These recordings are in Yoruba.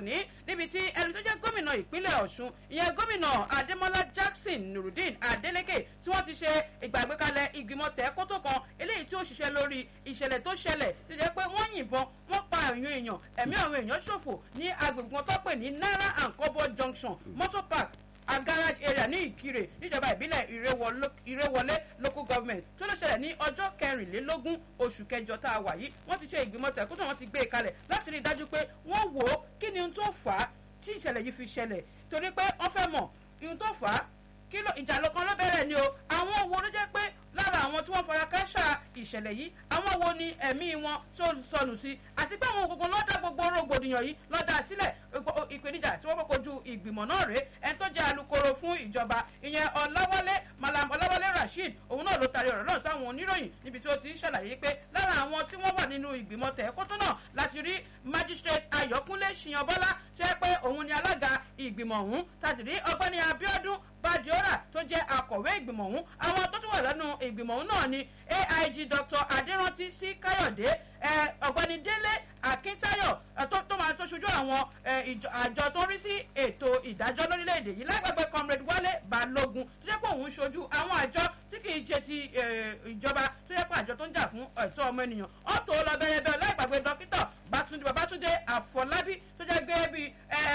tòní níbi tí ẹni tó jẹ́ gómìnà ìpínlẹ̀ ọ̀ṣun ìyẹn gómìnà adémọlá jackson nurudeen adeleke tí wọ́n ti ṣe ìgbàgbékalẹ̀ ìgbìmọ̀ tẹ́kótó kan eléyìí tí ó ṣiṣẹ́ lórí ìṣẹ̀lẹ̀ tó ṣẹlẹ̀ tó jẹ́ pé wọ́n yìnbọn wọ́n pa àwọn èèyàn ẹ̀mí àwọn èèyàn ṣòfò ní agbègbè kan tó pè ní naira and kobo junction motor park a garage area ní ìkirè níjọba ìbílẹ̀ ìrẹ́wọlé local government tó ló ṣẹlẹ̀ ní ọjọ́ kẹrìnlélógún oṣù kẹjọ tá a wà yìí wọ́n ti ṣe ìgbìmọ̀ tẹ̀kútù wọ́n ti gbé e kalẹ̀ láti rí i dájú pé wọ́n wò ó kí ni ohun tó fà á tí ìṣẹ̀lẹ̀ yìí fi ṣẹlẹ̀ torí pé wọ́n fẹ́ mọ̀ ohun tó fà á kí ló ìjà lọ́kàn ló bẹ̀rẹ̀ ni o àwọn wo ló jẹ́ pé lára àwọn tí wọ́n fara káṣá ìṣẹ̀lẹ̀ yìí àwọn wo ni ẹ̀mí wọn tó sọnù sí àti pé àwọn gbogbo lọ́dà gbogbo rògbòdìyàn yìí lọ́dà sílẹ̀ ìpèníjà tí wọ́n fẹ́ kojú ìgbìmọ̀ náà rèé ẹni tó jẹ́ alukoro fún ìjọba ìyẹn ọ̀làwálé malam ọ̀làwálé rasheed òun náà ló taari ọ̀rọ̀ náà sáwọn oníròyìn níbi tí ó ti ń ṣàlàyé pé lára àwọn tí wọ́n wà nínú ìgbìmọ̀ tẹ̀kótó náà láti rí magistrate ayọ̀kúnlé ṣìyànbọ́lá ṣe pé òun ni alága ìgbìmọ̀ ọ̀hún tàbí rí ọgbẹ́ni abiodun badiora tó jẹ́ akọ̀wé ìgbìmọ̀ ọ̀hún àwọn tó tún wà lẹ́nu ìgbìmọ̀ ọ̀hún náà ni aig dr adérántí sí káyọ̀dé ọ̀gbẹ́ni délé akíntayọ̀ tó máa tó ṣojú àwọn àjọ tó ń rí sí ètò ìdájọ́ lórílẹ̀‐èdè yìí lágbàgbé comrade wálé balógun tó jẹ́ pé òun ṣojú àwọn àjọ tí kì í ṣe ti ìjọba tó jẹ́ pé àjọ tó ń jà fún ẹ̀tọ́ ọmọ ènìyàn ọ̀tọ̀ lọ́bẹ̀rẹ̀bẹ̀ láìgbàgbé dókítà bátúndé babátúndé àfọlábí tó jẹ́ gẹ́gẹ́ bí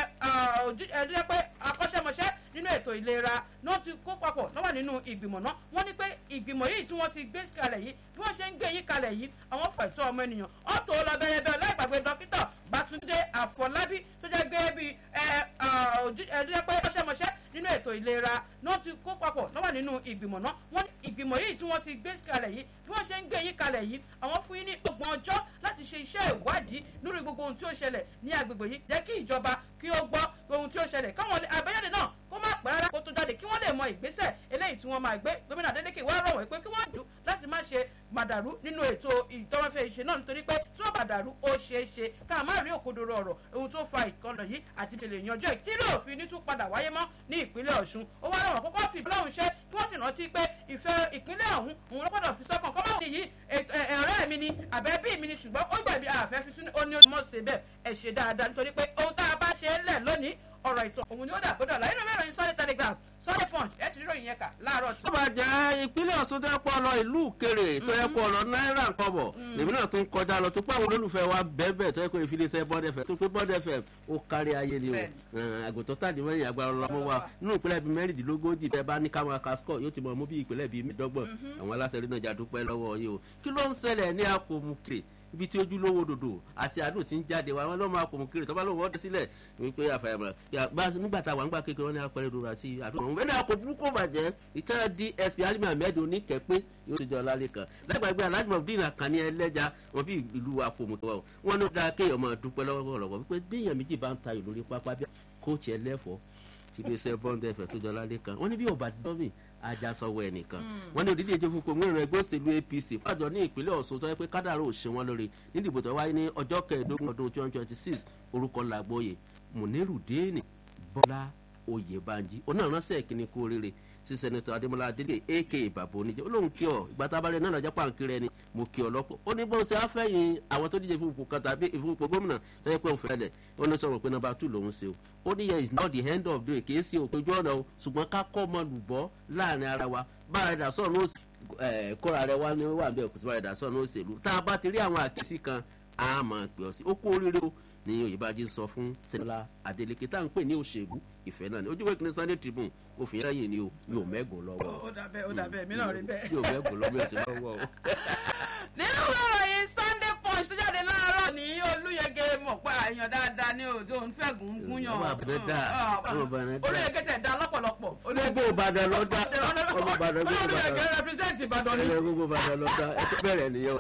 ẹ̀ pé akọ́ṣẹ́mọṣẹ́ nínú ètò ìlera ní wọ́n ti kó papọ̀ náà wà nínú ìgbìmọ̀ náà wọ́n ní pé ìgbìmọ̀ yìí tí wọ́n ti gbé kalẹ̀ yìí bí wọ́n ṣe ń gbé yìí kalẹ̀ yìí àwọn fún ẹ̀tọ́ ọmọ ènìyàn ọ̀tọ̀ lọ́bẹ̀rẹ̀bẹ̀ láìgbàgbé dókítà bátúndé àfọlábí tó jẹ́ gẹ́gẹ́ bí ẹ̀ pé akọ́ṣẹ́mọṣẹ́ nínú ètò ìlera ní wọ́n ti kó papọ̀ náà wà nínú ìgbìmọ̀ náà wọ́n ní ìgbìmọ̀ yìí tí wọ́n ti gbé kalẹ̀ yìí bí wọ́n ṣe ń gbé yìí kalẹ̀ yìí àwọn fún yín ní ọgbọ̀n ọjọ́ láti ṣe iṣẹ́ ìwádìí lórí gbogbo ohun tí ó ṣẹlẹ̀ ní agbègbè yìí jẹ́ kí ìjọba kí ó gbọ́ ohun tí ó ṣẹlẹ̀ káwọn àbájáde náà kó má pẹ́ rárá kó tó jáde kí wọ́n lè mọ ìgbésẹ̀ eléyìí tí wọ́n máa gbé gómìnà Adeleke wá rọ̀ wọ́n pé kí wọ́n dùn láti má ṣe màdàrú nínú ètò ìtọ́rọ́fẹ́ ìṣe náà nítorí pé tí wọ́n bàdàrú ó ṣeé ṣe ká má rí òkodoro ọ̀rọ̀ ohun tó fa ìkọlọ̀ yìí àti tèlè yanjọ́ tí lóò fi ní tún padà wáyé mọ́ ní ìpínlẹ̀ Ọ̀ṣun ó wá rọ̀wọ̀n kókó fi ìbílẹ̀ ọ̀hún ṣe kí wọ́n sì rántí pé ìfẹ́ ìpínlẹ̀ ọ̀hún òun ló gbọ́dọ̀ fi sọ́kàn kọ́ máa yí ọ̀rẹ́ mi ni àbẹ́bí mi ni ṣùgbọ́n ó gbàgbé àfẹ́ fi sínú ó ní ó mọ̀ ṣe bẹ́ẹ̀ ẹ̀ ṣe dáadáa nítorí pé ohun tá a bá ṣe é lẹ̀ lónìí ọ̀rọ̀ ìtàn òun ni ó dà gbọ́dọ̀ láyé náà mẹ́rin Sunday Telegraph Sunday Punch ẹ̀ ti ríròyìn yẹn kà láàárọ̀ tó. tó bá jẹ́ ìpínlẹ̀ Ọ̀ṣun tó yẹ kó lọ ìlú kéré tó yẹ kó lọ náírà kọ́bọ̀ lèmi náà tún kọjá lọ tó pé àwọn olólùfẹ́ wa bẹ́ẹ̀ tó yẹ kó ìfilisẹ́ Bond FM tó pé Bond FM ó kárí ayé ni o àgùntàn tàdí mẹ́rin agbára ọlọ́mọ wa nínú ìpínlẹ̀ bíi mẹ́rìndínlógójì tẹ́ bá ní káwọn akasọ́ yóò ti mọ̀ mú bí ìpínlẹ̀ bíi mẹ́ẹ̀dọ́gbọ̀n àwọn aláṣẹ rí náà jà dúpẹ́ lọ́wọ́ yìí o kí ló ń ṣẹlẹ̀ ní àpòmùkè ibi tí ojúlówó dòdò àti àdùn ti ń jáde wa wọn lọ́mọ akọ̀mùkiri tó bá lóun ọdẹ sílẹ̀ wípé àfàyàmọ̀ nígbà tá a wà ń gbà kékeré wọn ní apẹ̀rẹ̀ dòdò àti àdùn ọ̀hún bẹ́ẹ̀ ni akọ̀ burúkú bàjẹ́ ìtàn DSP alimi ahmed oníkẹ́pẹ́ yóò ti jọ lálẹ́ kan lágbàgbé alájùmọ̀ dín àkànní ẹlẹ́ja wọn bí ìlú akọ̀mùkiri wọn ló dáa kéèyàn máa dúpẹ́ lọ́wọ́ wípé bí èèyàn méjì bá ń ta ìlú rí pápá bí kóòtù ẹlẹ́fọ̀ọ́ ti lè ṣe bọ́ńdẹ̀ fẹ̀ tó jọ lálẹ́ kan wọ́n ní bí ọba dọ́mì ajásọwọ́ ẹnìkan wọ́n ní òdíje ìjọba fún gómìnà ẹgbẹ́ òṣèlú APC pàjọ ní ìpínlẹ̀ Ọ̀ṣun tó yẹ pé kádàrá ò ṣe wọ́n lórí nídìbò tó wáyé ní ọjọ́ kẹẹ̀ẹ́dógún ọdún twenty twenty six orúkọ làgbóyè Munirudeen Bọ́lá Oyèbánjí onírànṣẹ́ ìkíni kú oríire sí sẹ́nitọ́ Adémọ́lá Adélé aka bàbá oníjẹ́ olóhùn kí ọ ìgbà tá a bá rẹ náà lọ́jọ́ pàǹkì rẹ ni mo kí ọ lọ́pọ̀ ó ní bó ṣe afẹ́yìn àwọn tó díje fún ipò kan tàbí fún ipò gómìnà tó yẹ pé òun fẹ́lẹ̀ ó ní sọ̀rọ̀ pé nọ́mbà two lòún ṣe o ó ní yẹ is not the end of the day kì í ṣe òpin ojú ọ̀nà o ṣùgbọ́n ká kọ́ ọmọ lùbọ́ láàrin ara wa bára ẹ̀dá sọ̀rọ̀ ní kóra rẹ wá ní wà bẹ́ẹ̀ kò sí bára ẹ̀dá sọ̀rọ̀ ní òṣèlú tá a bá ti rí àwọn àkíyèsí kan a máa pè ọ́ sí ó kú oríire o ní Oyèbánjí sọ fún Sẹ́nitọ́ Adélékè tá à ń pè ní òṣèlú ìfẹ́ náà ni ojú wẹ́ẹ̀kì ní Sunday Tribune òfin lẹ́yìn ni o yóò mẹ́gùn lọ́wọ́. ó dàbẹ́ ó dàbẹ́ mi náà rí bẹ́ẹ̀. yóò mẹ́gùn lọ́wọ́ ẹ̀sìn lọ́wọ́ o. nínú ìròyìn Sunday Punch tó jáde láàárọ̀ ní Olúyẹgẹ mọ̀ pé àyàn dáadáa ní òjò òun fẹ́ gùn gún yàn. ọmọ àbẹ̀rẹ̀ dà ọmọ àbẹ̀rẹ̀ dà. Olúyẹgẹ tẹ̀ da lọ́pọ̀lọpọ̀. gbogbo Ìbàdàn lọ dá ọmọ Ìbàdàn gbogbo Olúyẹgẹ Ìbàdàn represent Ìbàdàn ni. ẹlẹ gbogbo Ìbàdàn lọ dá ẹ tó bẹ̀rẹ̀ nìyẹn o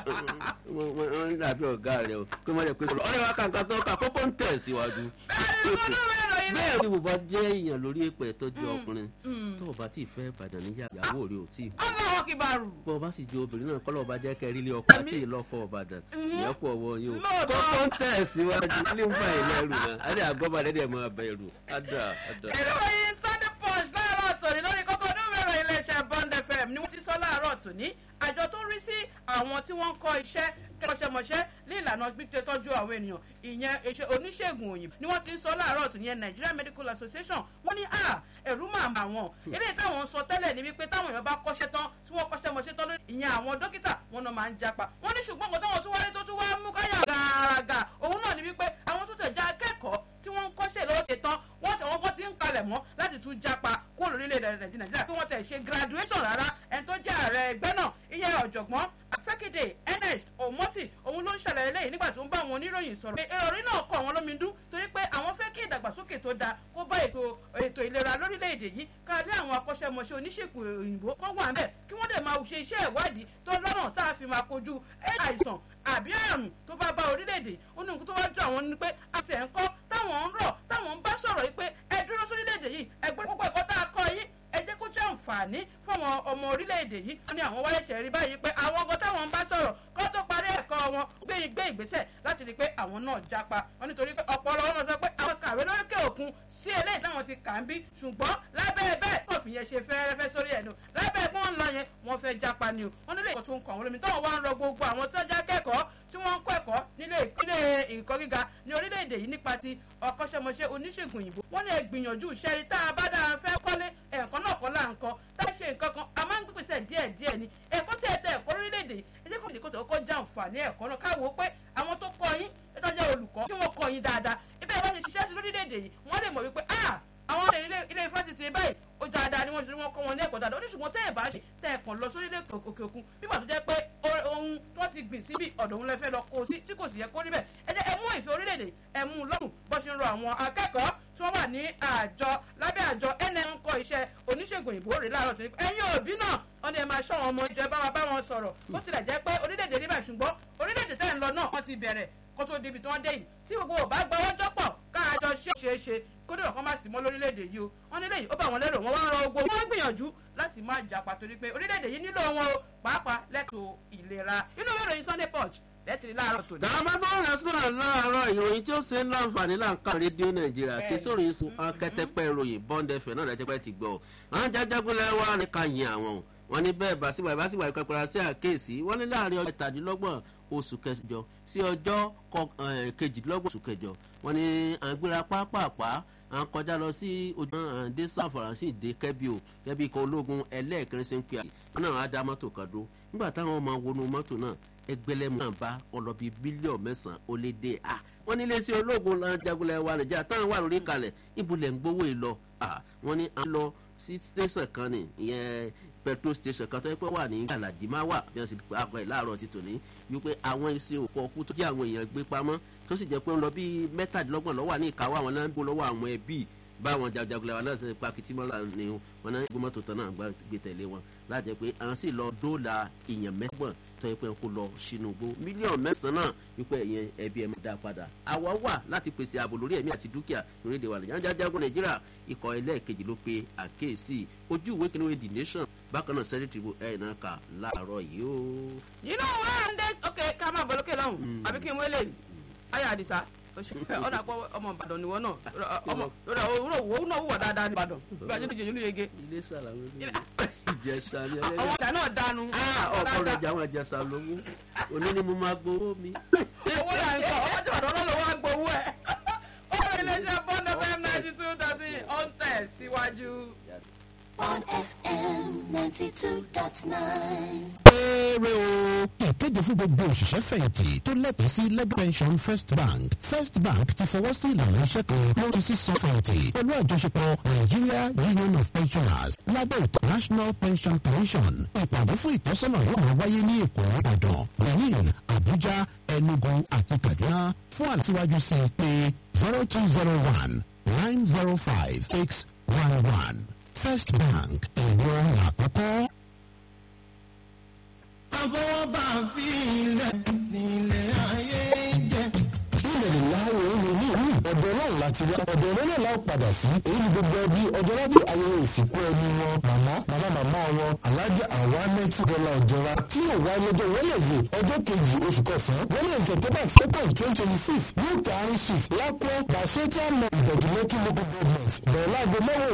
wọ́n ń dàbí ọ̀gá rẹ o kí wọ́n lè pè é ọ̀rẹ́ wa kàǹkà tó kà kókó ń tẹ̀ síwájú. bẹ́ẹ̀ ni mo bá jẹ́ èèyàn lórí èpè tọ́jú ọkùnrin tó o bá tí ì fẹ́ Ìbàdàn níyà ìyàwó rẹ ò tí ì Allahu Akbar. bọ́ ọ bá sì jẹ́ obìnrin náà kọ́lọ́ ọba jẹ́ kẹrí ilé ọkọ àti ìlọ́kọ Ìbàdàn ìyẹn kú ọwọ́ yín o Lóòótọ́. kókó ń tẹ̀ síwájú ilé ń bá ilé ẹrù náà adé àgọ́bà lẹ́dẹ̀ máa bẹ̀rù ádà ádà. ìròyìn Sunday Punch láàárọ̀ tòní lórí kókó onúmọ̀ràn iléeṣẹ́ Bond FM ni wọ́n ti sọ láàárọ̀ láàárọ̀ tòní àjọ tó ń rí sí àwọn tí wọ́n ń kọ́ iṣẹ́ kọ́ṣẹ́mọṣẹ́ ní ìlànà gbígbé tọ́jú àwọn ènìyàn ìyẹn oníṣègùn òyìnbó ni wọ́n ti ń sọ láàárọ̀ tòní yẹn Nigeria Medical Association wọ́n ní à ẹ̀rú máa mà wọ́n eléyìí táwọn ń sọ tẹ́lẹ̀ ní wípé táwọn èèyàn bá kọ́ṣẹ́ tán tí wọ́n kọ́ṣẹ́ mọṣẹ́ tán lórí ìyẹn àwọn dókítà wọn náà máa ń japa wọ́n ní ṣùgbọ́n nǹkan táwọn tún wáyé tó tún wá mú káyà gàràgà òun náà ní wípé àwọn tó tẹ̀ já akẹ́kọ̀ọ́ tí wọ́n ń kọ́ṣẹ́ lọ́wọ́ ṣe tán wọ́n tẹ̀ wọ́n ti ń kalẹ̀ mọ́ láti tún japa kúrò lórílẹ̀‐èdè nàìjíríà bí wọ́n tẹ̀ ṣe graduation rárá ẹni tó jẹ́ ààrẹ ẹgbẹ́ náà ìyẹn ọ̀jọ̀gbọ́n afẹ́kéde ernest omoti òun ló ń ṣàlàyé lẹ́yìn nígbà tó ń bá àwọn oníròyìn sọ̀rọ̀ ìròrí náà kọ́ àwọn lómi dún torí pé àwọn fẹ́ kí ìdàgbàsókè tó dáa kó bá ètò ètò ìlera lórílẹ̀‐èdè yìí káàdé àwọn akọ́ṣẹ́mọṣẹ́ oníṣègùn òyìnbó kan wà ńbẹ̀ kí wọ́n dẹ̀ máa ṣe iṣẹ́ ìwádìí tó lọ́nà tá a fi máa kojú àìsàn àbí àrùn tó bá bá orílẹ̀-èdè ó ní nǹkan tó wá jọ àwọn ni pé àti ẹ̀ ń kọ́ táwọn ń rọ̀ táwọn ń bá sọ̀rọ̀ yìí pé ẹ dúró sórílẹ̀-èdè yìí ẹ gbé púpọ̀ ẹ̀kọ́ tá a kọ́ yín ẹ jẹ́ kó jẹ́ àǹfààní fún àwọn ọmọ orílẹ̀-èdè yìí wọ́n ní àwọn wáyé ṣẹ̀rí báyìí pé àwọn ọgọ́ táwọn ń bá sọ̀rọ̀ kó tó parí ẹ̀kọ́ wọn gbé ìgbé ìgbésẹ̀ láti rí i pé àwọn náà jápa wọ́n nítorí pé ọ̀pọ̀lọpọ̀ wọn sọ pé àwọn kàwé lóríkè òkun sí eléyìí táwọn ti kà ń bí ṣùgbọ́n lábẹ́ bẹ́ẹ̀ kò fi yẹn ṣe fẹ́rẹ́fẹ́ sórí ẹ̀nu lábẹ́ pé wọ́n ń lọ yẹn wọ́n fẹ́ jápa ni o wọ́n nílé ìkọ́ tó ń kọ́ àwọn olómi táwọn wá ń rọ gbogbo àwọn tó já kẹ́kọ̀ọ́ tí wọ́n ń kọ́ ẹ̀kọ́ nílé ìkọ́ gíga ní orílẹ̀-èdè yìí nípa ti ọkọ́ṣẹ́mọṣẹ́ oníṣègùn òyìnbó wọ́n lè gbìyànjú ṣẹ́rí tá a bá dáa fẹ́ kọ́lé ẹ̀kọ́ náà kọ́ là ń kọ́ tá a ṣe nǹkan kan a máa ń gbèsè díẹ̀ díẹ̀ ni ẹ̀kọ́ tẹ̀ tẹ̀ ẹ̀kọ́ lórílẹ̀-èdè yìí ẹ jẹ́ kó lè kó tó kọ́ jàǹfààní ẹ̀kọ́ náà káwọ́ pé àwọn tó kọ́ yín ẹ tọ́jú olùkọ́ tí wọ́n kọ́ yín dáadáa ibẹ̀ wọ́n ti ṣiṣẹ́ sí lórílẹ̀-èdè yìí wọ́n lè mọ̀ wípé ah àwọn ilé ifásitì báyìí ó dáadáa ni wọ́n ṣe wọ́n kọ́ wọn ní ẹ̀kọ́ dáadáa oníṣùgbọ́n tẹ́ ẹ̀ bá ṣe tẹ́ ẹ̀ kàn lọ sórílẹ̀ òkè òkun nígbà tó jẹ́ pé ohun tó ti gbìn síbi ọ̀dọ̀ òun lẹ fẹ́ lọ kó sí tí kò sì yẹ kó rí bẹ́ẹ̀ ẹ jẹ́ ẹ mú ìfẹ́ orílẹ̀-èdè ẹ mú lọ́rùn bó ṣe ń rọ àwọn akẹ́kọ̀ọ́ tí wọ́n wà ní àjọ lábẹ́ àjọ nn kọ́ iṣẹ́ oníṣègùn òyìnbó rè láàárọ̀ tó ní ẹ̀yin òbí náà wọ́n ní ẹ máa ṣọ́ wọn ọmọ ìjọba wa bá wọn sọ̀rọ̀ bó tilẹ̀ jẹ́ pé orílẹ̀-èdè níbà ṣùgbọ́n orílẹ̀-èdè tẹ́ ń lọ náà wọ́n ti bẹ̀rẹ̀ kó tó débi tí wọ́n dé yìí tí gbogbo ò bá gbọ́wọ́ jọ́pọ̀ káàjọ ṣe é ṣe kódé ọ̀kan má sì mọ́ lórílẹ̀‐èdè yìí o wọ́n nílé yìí ó bá wọn lérò wọ́n wá ń rọ ogbó wọ́n gbìyànjú láti má jà pàtó ni pé orílẹ̀‐èdè yìí nílò wọn o pàápàá lẹ́tọ̀ọ́ ìlera inú ìwé ìròyìn Sunday Punch lẹ́tìrì láàárọ̀ tòní. dàmá tó ń rẹ́sítọ́rà láàárọ̀ ìròyìn tí ó ṣe ń láǹfààní láǹkà rédíò nàìjíríà kí sórí sun akẹ́tẹ́pẹ́ ìròyìn bond fm náà lẹ́tẹ́pẹ́ ti gbọ́ àwọn jájágúnlẹ̀ wà ní ká yin àwọn wọn ní bẹ́ẹ̀ bá síwáyé bá síwáyé pẹ́pẹ́ra sí àkéèsí wọ́n ní láàrin ọjọ́ ìtàdínlọ́gbọ̀n oṣù kẹjọ sí ọjọ́ kejìdínlọ́gbọ̀n oṣù kẹjọ wọ́n ní àgbéra pápápá à ń kọjá lọ sí ojú àǹdé san faransé ìdè kẹbí o kẹbí ikọ̀ ológun ẹlẹ́ẹ̀kẹrin ṣe ń pè àyè wọn náà á dá mọ́tò kan dó nígbà táwọn máa wọnú mọ́tò náà ẹgbẹ́lẹ́mú náà bá ọlọ́bí bílíọ̀nù mẹ́sàn-án ó lé dé a wọ́n ní iléeṣẹ́ ológun jagunlẹ̀ wa nàìjíríà táwọn wà lórí kalẹ̀ ibùlẹ̀ ń gbowó ìlọ wọ́n ní à ń lọ sí tẹ̀sán kan ní ìyẹn petrol station kan tó yẹ pé wà ní galadima wà bí wọ́n sì pa àpẹ láàárọ̀ ti tòní wípé àwọn iṣẹ́ òkú ọkú tó jẹ́ àwọn èèyàn gbé pamọ́ tó sì jẹ́ pé ń lọ bíi mẹ́tàdínlọ́gbọ̀n lọ́wọ́ ní ìkáwọ́ àwọn náà ń bó lọ́wọ́ àwọn ẹbí báwọn jagunjagun làwọn náà ṣe pa kìtìmọ́lá ni wọn náà gbé mọ́tò tán náà gbé tẹ̀lé wọn láti jẹ́ pé àwọn sì lọ dóòlà èèyàn mẹ́gbọ̀n tó yẹ pé kó lọ sínú igbó mílíọ̀nù mẹ́sàn-án náà wípé ẹ̀yẹn ẹbí ẹ̀ máa dá padà àwa wà láti pèsè ààbò lórí ẹ̀mí àti dúkìá lórílẹ̀‐èdè wa nàìjíríà jajagun nàìjíríà ikọ̀ ẹlẹ́ẹ̀kejì ló pe àkéèsí ojú ìwé kìnìún the nation bákan náà sẹ́dẹ̀tì wo ẹ̀ náà kà láàárọ̀ yìí ó. nínú wọn dé ok ká máa bọ̀ lókè lọ́hùn àbí kí n wọlé ayé àdìsá ọ̀dà pọ̀ ọmọ ìbàdàn ni wọ́n náà ọmọ òwúrọ̀ wo náà wúwọ̀ dáadáa ní ìbàdàn bí wàá jẹ́ ìjẹ́ ìlú yege. ilé sàlàwé ìjẹsà ni àwọn ọ̀dà náà dánu. ọkọ rẹ jẹ àwọn ìjẹsà lówó òní ni mo máa gbowó mi. owó là ń sọ ọmọ tí ìbàdàn náà ló wá gbowó ẹ. ó rí iléeṣẹ́ bond fm ninety two thirty ó ń tẹ̀ síwájú. on FM ninety two dot nine. Péré o. Ìkéde fún gbogbo òṣìṣẹ́ fẹ̀yìntì tó lẹ́tọ̀ọ́ sí legal pension First Bank. First Bank ti fọwọ́ sí ìlànà iṣẹ́ kan lórí sísan fẹ̀yìntì pẹ̀lú àjọṣepọ̀ Nigeria Union of Pensioners lábẹ́ ètò National Pension Commission. Ìpàdé fún ìtọ́sọ́nà yóò máa wáyé ní Èkó, Ìbàdàn, Benin, Abuja, Enugu àti Kaduna. Fún àtiwájú sí i pé zero two zero one nine zero five six one one. First Bank ẹ̀rọ àkọ́kọ́. àfọwọ́bà fi ilẹ̀ nílẹ̀ ayé jẹ́. ilẹ̀ ìláwọ̀ omi ní ìlú ọ̀dọ̀ náà láti wá ọ̀dọ̀ náà náà láò padà sí èyí ni gbogbo ẹbí ọjọ́ lábẹ́ ayẹyẹ ìsìnkú ẹni wọn màmá màmá màmá wọn alájà àwa mẹ́tì dọ́là ọ̀jọ́ra tí yóò wá lọ́jọ́ wẹ́lẹ̀sì ọjọ́ kejì oṣù kọsàn-án wẹ́lẹ̀sì september second twenty twenty six ní ìtàrin shift lápẹ́ bàṣẹ́tì àmọ́ ìbẹ̀jùmẹ́kì local government bẹ̀rẹ̀ láago mẹ́wàá